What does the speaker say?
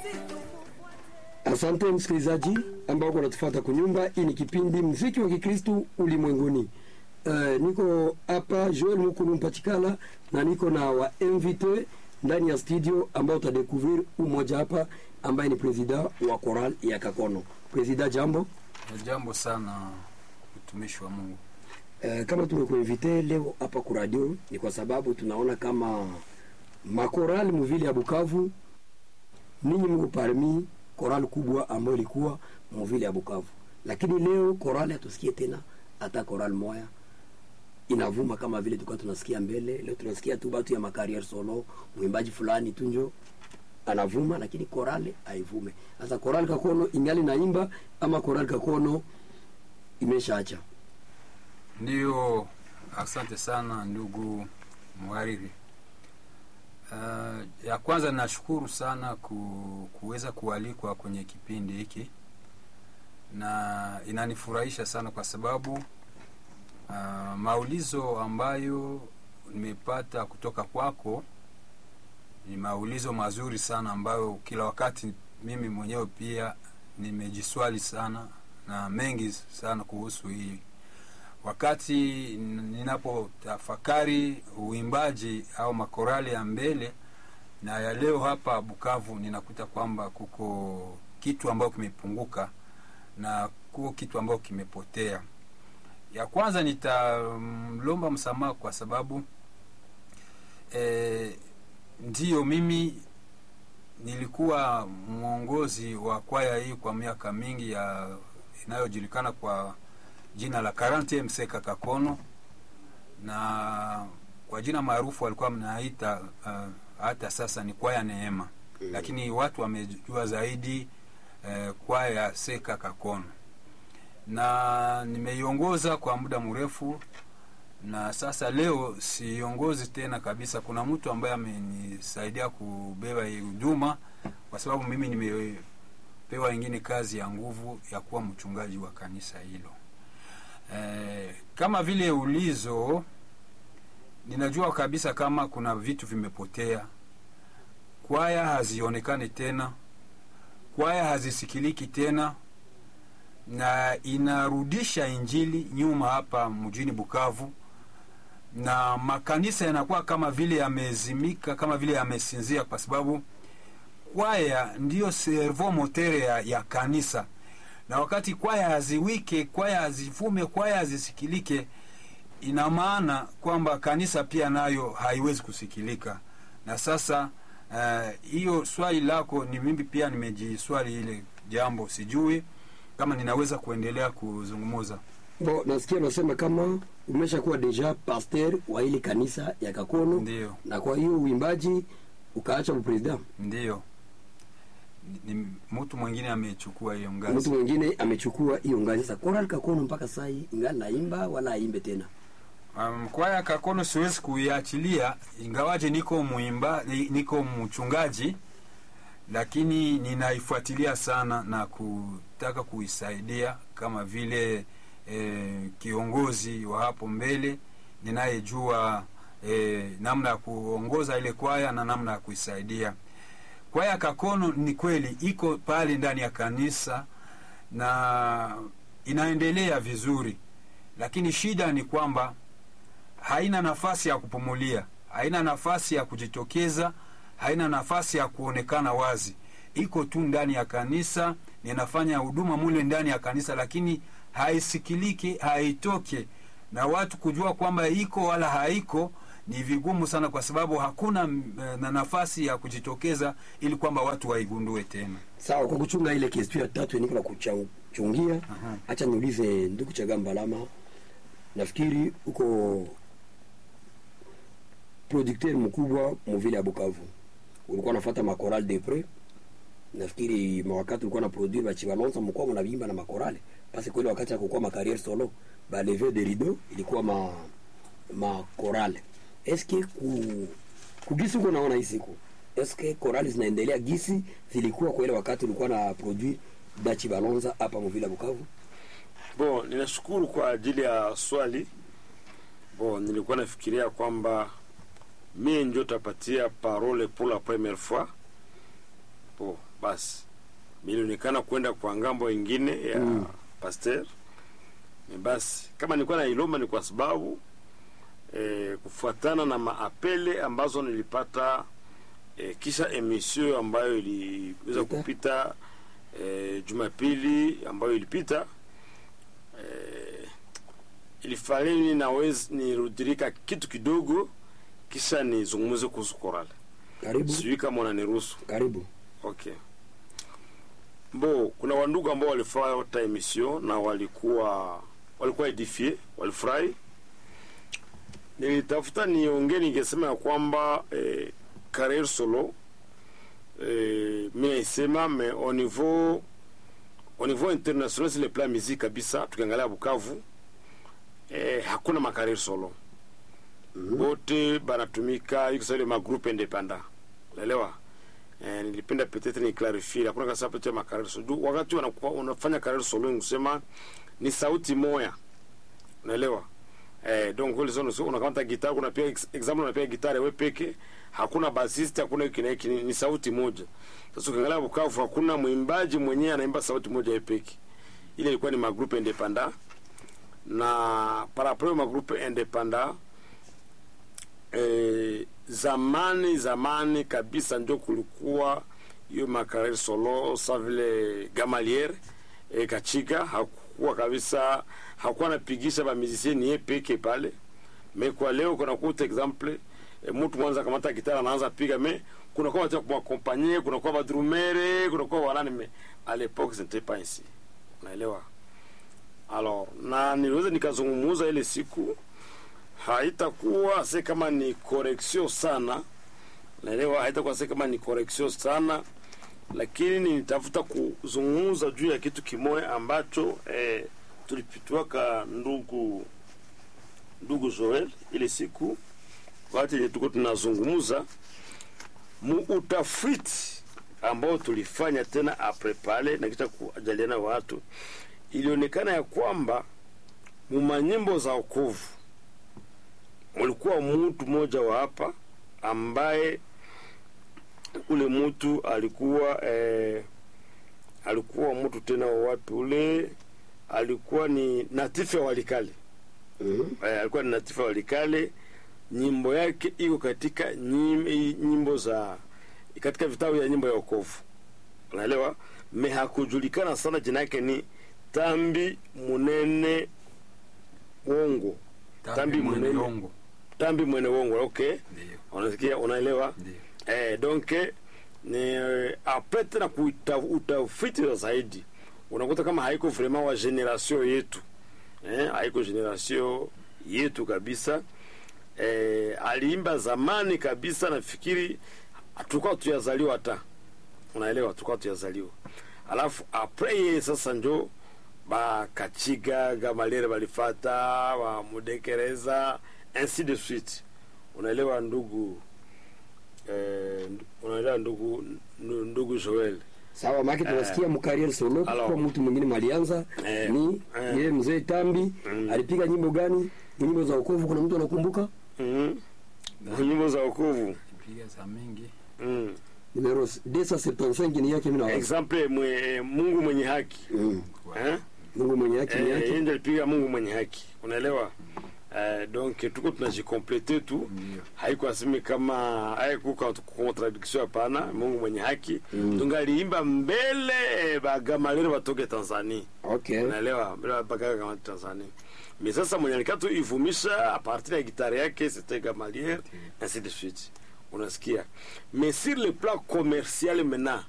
Asante msikilizaji ambao uko natufuata kunyumba. Hii ni kipindi mziki wa Kikristu ulimwenguni. Uh, niko hapa Joel Mukulu Mpachikala na niko na wa invité ndani ya studio ambao utadekuvrir umoja hapa ambaye ni presida wa Choral ya Kakono. Presida, jambo. Jambo sana mtumishi wa Mungu. Uh, kama tumekuinvite leo hapa ku radio ni kwa sababu tunaona kama makorali muvili ya Bukavu ninyi mko parmi korali kubwa ambayo ilikuwa muvili ya Bukavu, lakini leo korali hatusikie tena hata korali moya inavuma kama vile tulikuwa tunasikia mbele. Leo tunasikia tu batu ya makariere solo, mwimbaji fulani tu njo anavuma, lakini korali haivume. Sasa korali Kakono ingali naimba ama korali Kakono imeshaacha? Ndiyo, asante sana ndugu mhariri. Uh, ya kwanza nashukuru sana ku, kuweza kualikwa kwenye kipindi hiki na inanifurahisha sana kwa sababu uh, maulizo ambayo nimepata kutoka kwako ni maulizo mazuri sana ambayo kila wakati mimi mwenyewe pia nimejiswali sana na mengi sana kuhusu hii wakati ninapotafakari uimbaji au makorali ya mbele na ya leo hapa Bukavu, ninakuta kwamba kuko kitu ambayo kimepunguka na kuko kitu ambayo kimepotea. Ya kwanza nitamlomba msamaha kwa sababu e, ndiyo mimi nilikuwa mwongozi wa kwaya hii kwa miaka mingi ya inayojulikana kwa jina la Karante Mseka Kakono, na kwa jina maarufu walikuwa mnaita uh, hata sasa ni kwaya Neema mm. Lakini watu wamejua zaidi uh, kwaya Seka Kakono, na nimeiongoza kwa muda mrefu, na sasa leo siongozi tena kabisa. Kuna mtu ambaye amenisaidia kubeba hii huduma, kwa sababu mimi nimepewa ingine kazi ya nguvu ya kuwa mchungaji wa kanisa hilo. Eh, kama vile ulizo, ninajua kabisa kama kuna vitu vimepotea. Kwaya hazionekani tena, kwaya hazisikiliki tena, na inarudisha injili nyuma hapa mjini Bukavu, na makanisa yanakuwa kama vile yamezimika, kama vile yamesinzia, kwa sababu kwaya ndiyo servo motere ya, ya kanisa na wakati kwaya haziwike, kwaya hazivume, kwaya hazisikilike, ina maana kwamba kanisa pia nayo haiwezi kusikilika. Na sasa hiyo uh, swali lako ni mimi pia nimejiswali ile jambo, sijui kama ninaweza kuendelea kuzungumuza. Bo, nasikia unasema kama umeshakuwa deja pasteur wa ile kanisa ya Kakono. Ndiyo. Na kwa hiyo uimbaji ukaacha upresident. Ndiyo ni mtu mwingine amechukua hiyo ngazi, mtu mwingine amechukua hiyo ngazi. Sasa Choral Kakono mpaka sasa hii ingali naimba wala aimbe tena? Um, kwaya Kakono siwezi kuiachilia, ingawaje niko muimba, niko mchungaji, lakini ninaifuatilia sana na kutaka kuisaidia kama vile eh, kiongozi wa hapo mbele ninayejua eh, namna ya kuongoza ile kwaya na namna ya kuisaidia kwaya Kakono ni kweli iko pale ndani ya kanisa na inaendelea vizuri, lakini shida ni kwamba haina nafasi ya kupumulia, haina nafasi ya kujitokeza, haina nafasi ya kuonekana wazi. Iko tu ndani ya kanisa, ninafanya huduma mule ndani ya kanisa, lakini haisikiliki, haitoke na watu kujua kwamba iko wala haiko ni vigumu sana, kwa sababu hakuna na nafasi ya kujitokeza ili kwamba watu waigundue tena. Sawa, kwa kuchunga ile kesi ya tatu niko na kuchungia, acha niulize ndugu Chagamba Lama, nafikiri uko producteur mkubwa mvile ya Bukavu, ulikuwa unafuata makoral de pre, nafikiri mawakati ulikuwa na produire ba Chibalonza, mlikuwa mnavimba na makorale basi kweli, wakati hakukuwa ma carrière solo ba lever de rideau ilikuwa ma ma korale eske ku kugisi uko naona hii siku eske korali zinaendelea gisi zilikuwa kwa ile wakati ulikuwa na produit Dachi Balonza hapa mvila Bukavu? Bon, ninashukuru kwa ajili ya swali. Bon, nilikuwa nafikiria kwamba mie ndio tapatia parole pour la première fois. Bon, basi milionekana kwenda kwa ngambo ingine ya Mm. pasteur Ni basi kama nilikuwa nailomba ni kwa sababu eh, kufuatana na maapele ambazo nilipata eh, kisha emission ambayo iliweza Pita. kupita eh, jumapili ambayo ilipita eh, ilifalini nawezi nirudirika kitu kidogo kisha nizungumze kuhusu korale Karibu, sijui kama unaniruhusu karibu. okay bo kuna wandugu ambao walifata emission na walikuwa walikuwa edifie walifurahi nilitafuta niongee ningesema ya kwamba eh, career solo eh, mi naisema me au niveau au niveau international sur le plan musique kabisa tukiangalia bukavu eh, hakuna makarir solo Mhm. bote banatumika iko saile magroupe independant unaelewa eh, nilipenda peut-être ni clarifie hakuna kasa pete makarir solo Juu wakati wanakuwa unafanya karir solo nikusema ni sauti moya unaelewa eh, donc wale zono so unakamata gitar unapiga ex- example unapiga gitar wewe peke hakuna bassist hakuna hiki na hiki ni, ni sauti moja sasa ukiangalia Bukavu hakuna mwimbaji mwenyewe anaimba sauti moja yeye peke ile ilikuwa ni magroupe independant na par rapport ma groupe independant eh, zamani zamani kabisa ndio kulikuwa hiyo makarer solo sa vile Gamalier eh, Kachiga hakuwa kabisa hakuwa anapigisha ba musicien yeye peke pale me kwa leo kuna kuta exemple eh, mtu mwanza kamata gitara anaanza piga me kuna kwa watu kuakompanye kuna kwa badrumere kuna kwa wanani me à l'époque ce n'était pas ainsi unaelewa alors na niweze nikazungumuza ile siku haitakuwa se kama ni correction sana naelewa haitakuwa se kama ni correction sana lakini nitafuta kuzungumza juu ya kitu kimoja ambacho eh, tulipitiwaka ndugu ndugu Joel ile siku wakati yenye tuko tunazungumza mu utafiti ambao tulifanya tena apre pale na kisha kujaliana watu ilionekana ya kwamba mumanyimbo za okovu ulikuwa mtu mmoja wa hapa ambaye ule mtu alikuwa eh, alikuwa mtu tena wa wapi ule alikuwa ni natifu ya Walikale Mhm. eh, alikuwa ni natifu ya Walikale nyimbo yake iko katika nyim, nyimbo za katika vitabu ya nyimbo ya okovu unaelewa me hakujulikana sana jina yake ni tambi munene wongo Tambi mwene Munene. Yongo. tambi mwene wongo okay Ndio, unasikia unaelewa ndio. eh, donc ni eh, apres tena kuita- utafiti wa zaidi unakuta kama haiko vraiment wa generation yetu eh, haiko generation yetu kabisa eh, aliimba zamani kabisa nafikiri tulikuwa tuyazaliwa hata unaelewa tulikuwa tuyazaliwa alafu apres yeye sasa njo bakachiga gamalere balifata bamudekereza ainsi de suite unaelewa ndugu eh, unaelewa ndugu ndu- ndugu Joel Sawa, maki tunasikia mkarier solo Alors. kwa mtu mwingine malianza Eh, ni eh. yeye mzee Tambi Mm. alipiga nyimbo gani? Nyimbo za wokovu, kuna mtu anakumbuka? mm nyimbo za wokovu Piga za mingi. mm. Numero 275 ni yake mimi na exemple mwe, Mungu mwenye haki mm. eh? Mungu mwenye yake ni Eh, yake. yeye ndiye alipiga Mungu mwenye haki unaelewa eh, donc tuko tunajikomplete tu Ndio. haiko aseme kama haiko kwa contradiction hapana Mungu mwenye haki Mm. donc aliimba mbele bagamalere batoke Tanzania Okay. unaelewa bila bakaga kama Tanzania mais sasa mwenye alikatu ivumisha a partir ya gitare yake c'était Gamaliel ainsi de suite unasikia mais sur le plan commercial maintenant